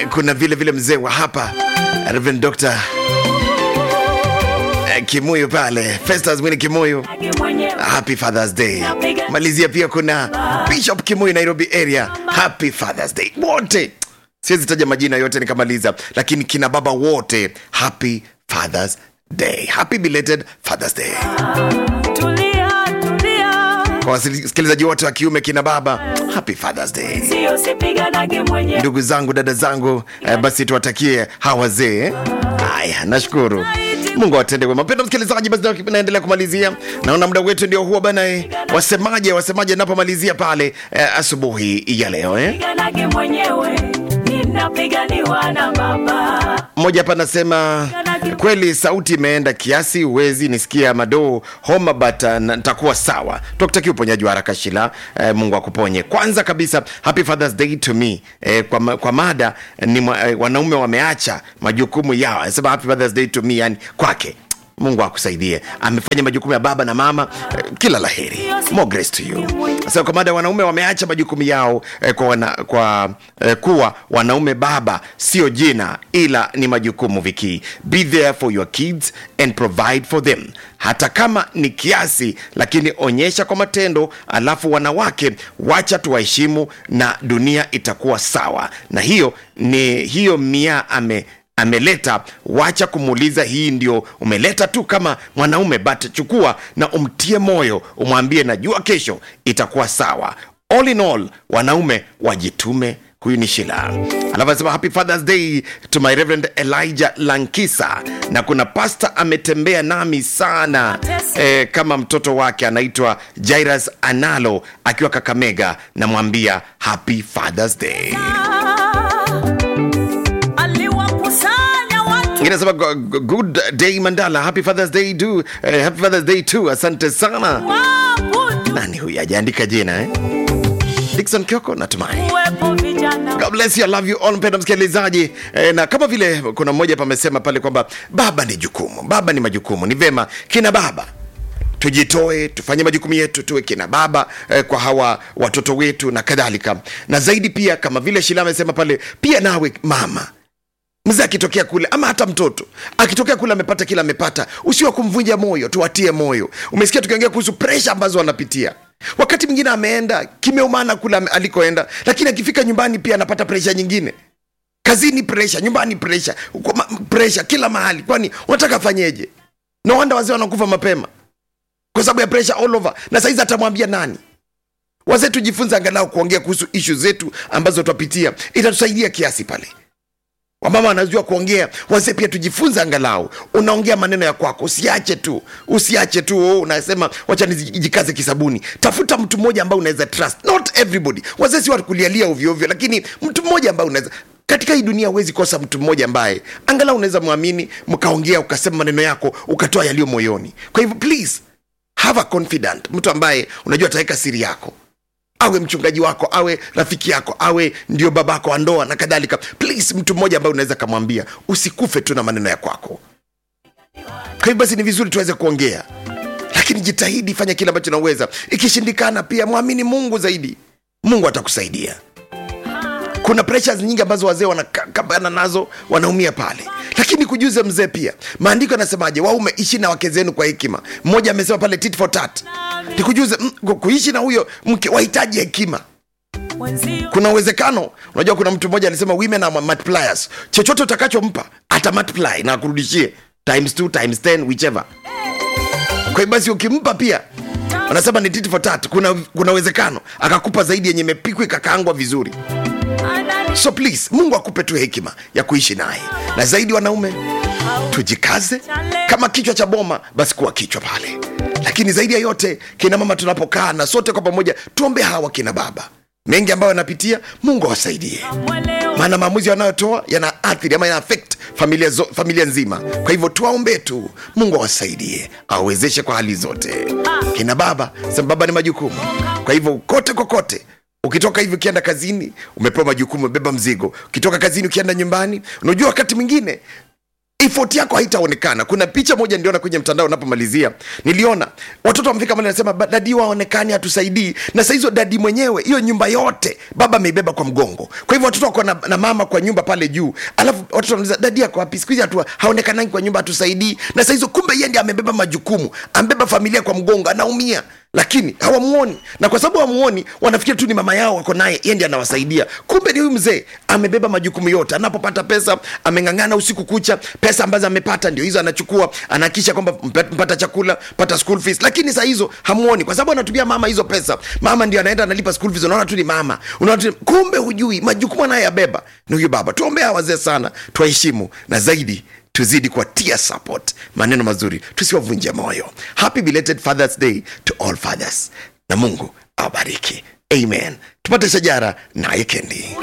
Eh, kuna vile vile mzee wa hapa Reverend Dr. eh, Kimuyu pale Festus Mwini Kimuyu Happy Father's Day. Malizia pia kuna Bishop Kimuyu Nairobi area. Happy Father's Day. Wote. Siwezi taja majina yote nikamaliza, lakini kina baba wote Happy Father's Day. Happy belated Father's Day. Tulia, tulia, Kwa wasikilizaji wote wa kiume kina baba Happy Father's Day. sio sipiganage mwenye Ndugu zangu, dada zangu, eh, basi tuwatakie hawa wazee. eh. Haya, nashukuru. Mungu awatende wema. Mpendwa msikilizaji, basi na- naendelea kumalizia. Naona muda wetu ndio huo bana. eh. Wasemaje, wasemaje napomalizia pale eh, asubuhi ya leo eh? piganage mwenyewe ninapiganiwa na baba Mmoja hapa anasema kweli sauti imeenda kiasi, huwezi nisikia madoo homa, but uh, na- nitakuwa sawa. Tukutakia uponyaji wa haraka Shila. Eh, Mungu akuponye. Kwanza kabisa, happy Father's Day to me. Eh, kwa, ma- kwa mada ni mwa- eh, wanaume wameacha majukumu yao, anasema happy Father's Day to me, yani kwake Mungu akusaidie, amefanya majukumu ya baba na mama. Eh, kila laheri, more grace to you. Sasa kwa mada wanaume wameacha majukumu yao eh, kwa, wana, kwa eh, kuwa wanaume baba sio jina ila ni majukumu viki be there for your kids and provide for them hata kama ni kiasi lakini onyesha kwa matendo alafu wanawake wacha tuwaheshimu na dunia itakuwa sawa na hiyo ni hiyo mia ame ameleta wacha kumuuliza hii ndio umeleta tu kama mwanaume but chukua na umtie moyo umwambie najua kesho itakuwa sawa all in all wanaume wajitume huyu ni shila alafu anasema happy fathers day to my reverend elijah lankisa na kuna pasta ametembea nami sana eh, kama mtoto wake anaitwa jairas analo akiwa kakamega namwambia happy fathers day aliwakusanya watu Ingine nasema go- go- good day mandala happy fathers day do eh, happy fathers day too asante sana wabudu nani huyu ajaandika jina eh? dikson kioko natumai kuwepo vijana God bless you, I love you all mpenda msikilizaji eh, na kama vile kuna mmoja pamesema pale kwamba baba ni jukumu baba ni majukumu ni vema kina baba tujitoe tufanye majukumu yetu tuwe kina baba eh, kwa hawa watoto wetu na kadhalika na zaidi pia kama vile shila amesema pale pia nawe mama mzee akitokea kule ama hata mtoto akitokea kule amepata kila amepata usiwa kumvunja moyo tuwatie moyo umesikia tukiongea kuhusu presha ambazo wanapitia wakati mwingine ameenda kimeumana kule ame- alikoenda lakini akifika nyumbani pia anapata presha nyingine kazini presha nyumbani presha Kwa ma- presha kila mahali kwani unataka afanyeje no wanda wazee wanakufa mapema kwa sababu ya presha all over na saizi atamwambia nani wazee tujifunze angalau kuongea kuhusu ishu zetu ambazo twapitia itatusaidia kiasi pale wamama wanajua kuongea wazee pia tujifunze angalau unaongea maneno ya kwako usiache tu usiache tu oh, unasema wacha nijikaze kisabuni tafuta mtu mmoja ambaye unaweza trust not everybody wazee si wakulialia ovyoovyo lakini mtu mmoja ambaye unaweza katika hii dunia huwezi kosa mtu mmoja ambaye angalau unaweza mwamini mkaongea ukasema maneno yako ukatoa yaliyo moyoni kwa hivyo please have a confident mtu ambaye unajua ataweka siri yako awe mchungaji wako awe rafiki yako awe ndio babako wa ndoa na kadhalika please mtu mmoja ambaye unaweza kamwambia usikufe tu na maneno ya kwako kwa hivyo basi ni vizuri tuweze kuongea lakini jitahidi fanya kile ambacho unaweza ikishindikana pia mwamini mungu zaidi mungu atakusaidia kuna pressures nyingi ambazo wazee wanakabana nazo wanaumia pale lakini kujuze mzee pia maandiko yanasemaje waume ishi na wake zenu kwa hekima mmoja amesema pale tit for tat nikujuze mm, ku- kuishi na huyo mke wahitaji hekima wenzio kuna uwezekano unajua kuna mtu mmoja alisema women are multipliers chochote utakachompa ata multiply na akurudishie times 2 times 10 whichever kwa hiyo basi ukimpa pia wanasema ni tit for tat kuna kuna uwezekano akakupa zaidi yenye imepikwa ikakaangwa vizuri anani so please mungu akupe tu hekima ya kuishi naye na zaidi wanaume tujikaze kama kichwa cha boma basi kuwa kichwa pale lakini zaidi ya yote kina mama tunapokaa na sote kwa pamoja tuombe hawa kina baba mengi ambayo yanapitia mungu awasaidie mweleo maana maamuzi wanayotoa yana athiri ama yana affect familia, zo, familia nzima kwa hivyo tuwaombee tu mungu awasaidie awawezeshe kwa hali zote kina baba sema baba ni majukumu kwa hivyo kote kokote ukitoka hivi ukienda kazini umepewa majukumu umebeba mzigo ukitoka kazini ukienda nyumbani unajua wakati mwingine effort yako haitaonekana kuna picha moja niliona kwenye mtandao napomalizia niliona watoto wamefika mali nasema "Ba- dadi waonekani hatusaidii na sahizo dadi mwenyewe hiyo nyumba yote baba ameibeba kwa mgongo kwa hivyo watoto wako na, na mama kwa nyumba pale juu alafu watoto wanauliza dadi ako wapi siku hizi hatu haonekanangi kwa nyumba hatusaidii na sahizo kumbe yeye ndiye amebeba majukumu ambeba familia kwa mgongo anaumia lakini hawamuoni na kwa sababu hawamuoni wanafikiri tu ni mama yao wako naye yeye ndiye anawasaidia kumbe ni huyu mzee amebeba majukumu yote anapopata pesa ameng'ang'ana usiku kucha pesa ambazo amepata ndio hizo anachukua anahakisha kwamba mpe- mpata chakula pata school fees lakini saa hizo hamuoni kwa sababu anatumia mama hizo pesa mama ndio anaenda analipa school fees unaona tu ni mama unaona tu kumbe hujui majukumu anayoyabeba ni huyu baba tuombea wazee sana tuwaheshimu na zaidi tuzidi kuwatia support maneno mazuri tusiwavunje moyo happy belated fathers day to all fathers na mungu awabariki amen tupate shajara naye kendi